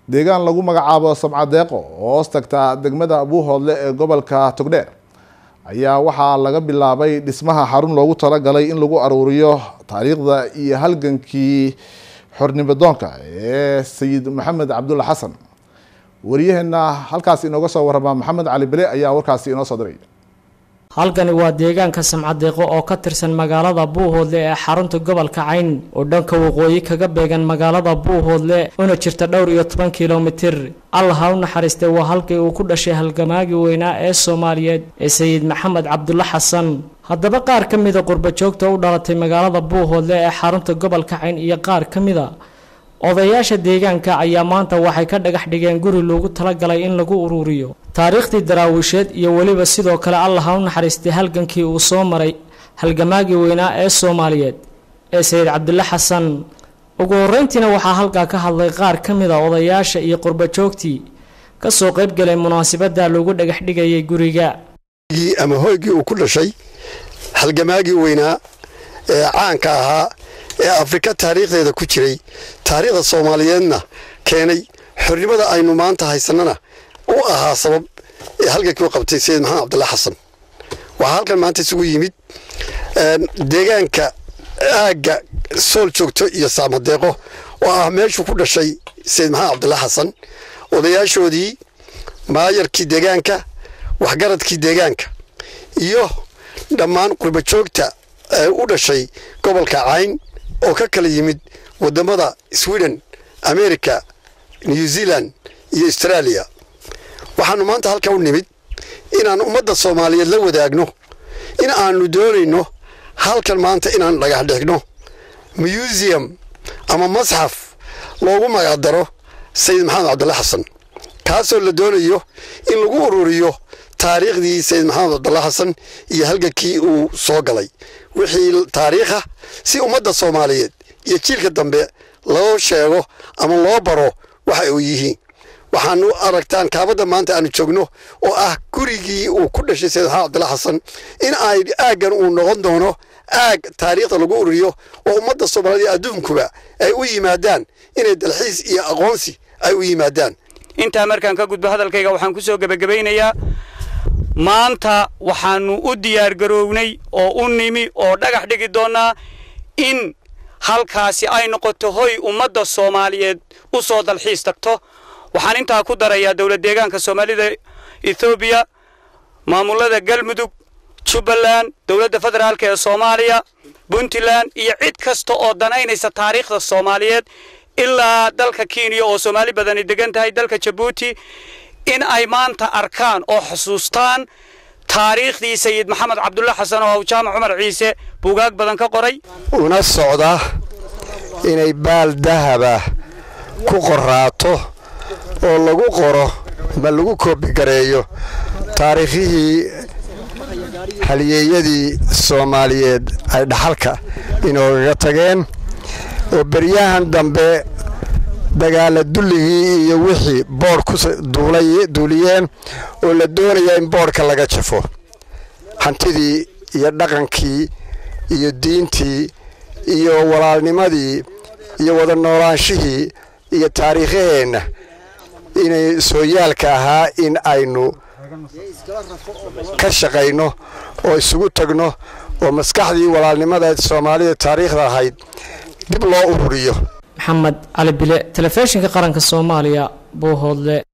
deegaan lagu magacaabo samcadeeqo oo hoos tagta degmada buuhoodle ee gobolka togdheer ayaa waxaa laga bilaabay dhismaha xarun loogu talagalay in lagu aruuriyo taariikhda iyo halgankii xornimadoonka ee sayid maxamed cabdulla xasan wariyaheena halkaas inooga soo warama maxamed cali bele ayaa warkaasi inoo soo diray halkani waa deegaanka samcadeeqo oo ka tirsan magaalada buuhoodle ee xarunta gobolka cayn oo dhanka waqooyi kaga beegan magaalada buuhoodle una jirta dhowr iyo toban kilomitir allah ha u naxariistay waa halkii uu ku dhashay halgamaagii weynaa ee soomaaliyeed ee sayid maxamed cabdulla xasan haddaba qaar ka mida qurbajoogta u dhalatay magaalada buuhoodle ee xarunta gobolka cayn iyo qaar ka mida odayaasha deegaanka ayaa maanta waxay ka dhagax dhigeen guri loogu talagalay in lagu uruuriyo taariikhdii daraawiisheed iyo weliba sidoo kale allah ha u naxariistay halgankii uu soo maray halgamaagii weynaa ee soomaaliyeed ee sayid cabdulle xasan ugu horreyntiina waxaa halkaa ka hadlay qaar ka mid a odayaasha iyo qurbajoogtii kasoo qayb galay munaasabadda loogu dhagax dhigayay guriga ama hoygii uu ku dhashay halgamaagii weynaa ee caanka ahaa ee afrika taariikhdeeda ku jiray taariikhda soomaaliyeedna keenay xornimada aynu maanta haysanana u ahaa sabab ee halgankii u qabtay sayid maxamed cabdulla xasan waxaa halkan maanta isugu yimid deegaanka aagga sool joogto iyo saamadeeqo oo ah meeshuu ku dhashay sayid maxamed cabdulla xasan odayaashoodii maayarkii deegaanka waxgaradkii deegaanka iyo dhammaan qurbajoogta u dhashay gobolka cayn oo ka kala yimid wadamada sweden america new zealand iyo australia waxaanu maanta halka u nimid inaan ummadda soomaaliyeed la wadaagno in aanu doonayno halkan maanta inaan dhagax dhigno museum ama masxaf loogu magacdaro sayid maxamed cabdulla xasan kaasoo la doonayo in lagu ururiyo taariikhdii sayid maxamed cabdulla xasan iyo halgankii uu soo galay wixii taariikha si ummadda soomaaliyeed iyo jiilka dambe loo sheego ama loo baro waxa uu yihiin waxaanu aragtaan kaabadda maanta aanu joogno oo ah gurigii uu ku dhashay sayid maxamed cabdulla xasan in ay aaggan uu noqon doono aag taariikhda lagu ururiyo oo ummadda soomaaliyeed adduunkuba ay u yimaadaan inay dalxiis iyo aqoonsi ay u yimaadaan intaa markaan ka gudbo hadalkayga waxaan ku soo gebagabaynayaa maanta waxaannu u diyaargaroownay oo u nimi oo dhagax dhigi doonnaa in halkaasi ay noqoto hoy ummadda soomaaliyeed u soo dalxiis tagto waxaan intaa ku darayaa dowlad deegaanka soomaalida ethoobiya maamulada galmudug jubbaland dowladda federaalk ee soomaaliya puntland iyo cid kasta oo danaynaysa taariikhda soomaaliyeed ilaa dalka kenya oo soomaali badani degan tahay dalka jabuuti in ay maanta arkaan oo xusuustaan taariikhdii sayid maxamed cabdulla xasan oo jaamac cumar ciise buugaag badan ka qoray una socda inay baal dahaba ku qoraato oo lagu qoro ma lagu koobigareeyo taariikhihii halyeeyadii soomaaliyeed ay dhaxalka inoogaga tageen oo beryahan dambe dagaala dulligii iyo wixii boodh ku duuliyeen oo la doonaya in boodhka laga jafo hantidii iyo dhaqankii iyo diintii iyo walaalnimadii iyo wada noolaanshihii iyo taariikhaheenna inay sooyaalka ahaa in aynu ka shaqayno oo isugu tagno oo maskaxdii walaalnimada soomaalida taariikhda ahayd dib loo ururiyo maxamed cali bile telefishinka qaranka soomaaliya buuhoodle